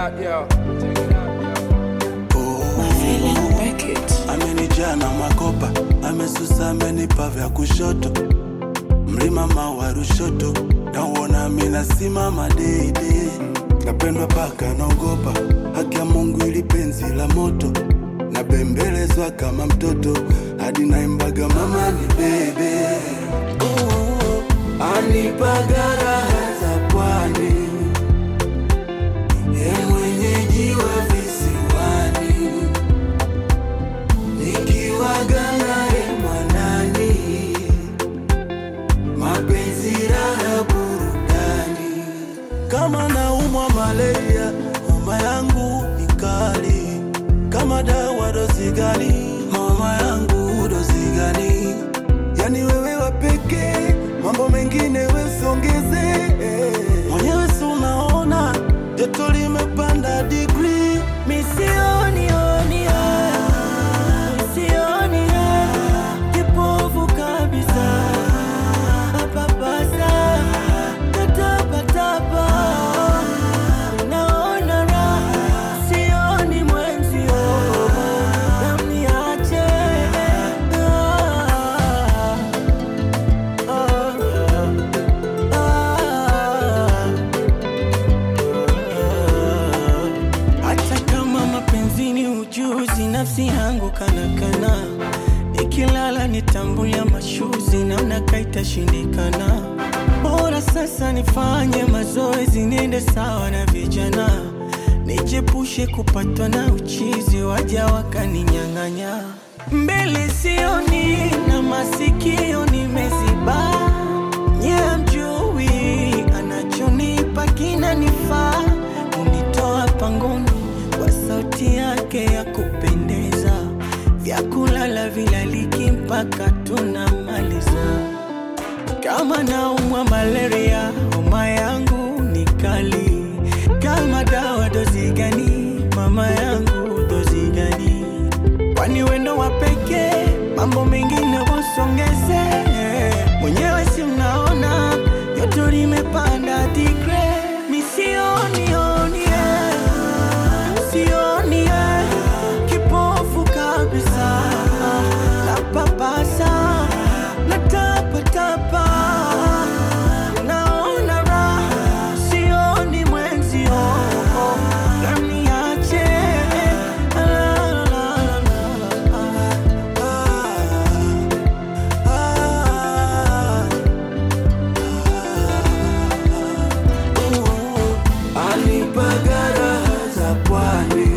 out, yo. Check it out, yo. amenijaa na makopa, amesusa, amenipa vya kushoto, mlima mawa Rushoto, nauona mina simama deidei, napendwa paka naogopa, haki ya Mungu ili penzi la moto, nabembelezwa kama mtoto, hadi naimbaga mama ni bebe, anipaga raha za pwani, ye mwenyeji wa visiwani nikiwaga naye mwanani, mapenzi raha burudani. Kama naumwa malaria, homa yangu ni kali. Kama dawa dozi gani? Homa yangu dozi gani? Yani wewe wa pekee, mambo mengine wesongeze. Mwenyewe si unaona joto limepanda digrii, misioni oni Sioni kipofu kabisa, papasa natapatapa, naona raha, sioni mwenzio, namniache Ah, ah, ah. Hata kama mapenzini ujuzi, nafsi yangu kanakana, nikilala nitambulia mashuzi, naona kaitashindikana. Bora sasa nifanye mazoezi, niende sawa na vijana, nijepushe kupatwa na uchizi, waja wakaninyang'anya. Mbele sioni na masikio nimeziba, nye mjui anachonipa kinanifaa, unitoa pangoni kwa sauti yake ya kupendeza, vyakulala vilaliki mpaka tunamaliza. Kama naumwa malaria, homa yangu ni kali. Kama dawa dozi gani? Mama yangu dozi gani? Kwani wendo wa pekee, mambo mengine wasongeze. Mwenyewe si mnaona joto limepanda digre, misioni oni sioni eh, kipofu kabisa, napapasa natapatapa, naona raha, sioni mwenzio, naniache la, la, la, la, la. Anipaga raha za pwani,